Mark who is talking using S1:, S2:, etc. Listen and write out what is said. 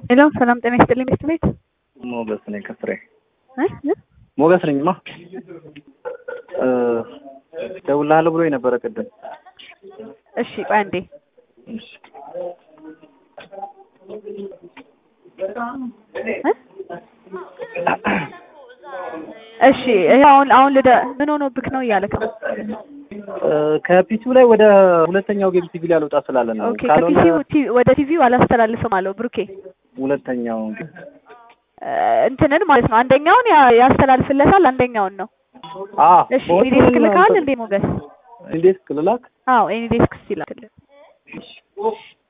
S1: ሄሎ ሰላም ጤና ይስጥልኝ ሚስት ቤት
S2: ሞገስ ነኝ ከፍሬ
S1: እ እ
S2: ሞገስ ነኝማ እ እደውልልሃለሁ ብሎኝ ነበረ ቅድም
S1: እሺ ቆይ አንዴ
S2: እሺ
S1: እ እሺ ይሄ አሁን አሁን ልደ ምን ሆኖብክ ነው እያለክ ነው
S2: እ ከፒሲው ላይ ወደ ሁለተኛው ጌም ቲቪ ላይ አልወጣ ስላለ ነው
S1: ኦኬ
S2: ካልሆነ
S1: ከፒሲው ቲ- ወደ ቲቪው አላስተላልፍም አለው ብሩኬ
S2: ሁለተኛው
S1: እ እንትንን ማለት ነው አንደኛውን ያ- ያስተላልፍለታል አንደኛውን ነው
S2: አ
S1: እሺ ኤኒዴስክ ልካል እንዴ ሞገስ
S2: እንዴት ክልላክ
S1: አዎ ኤኒዴስክ ሲላክልን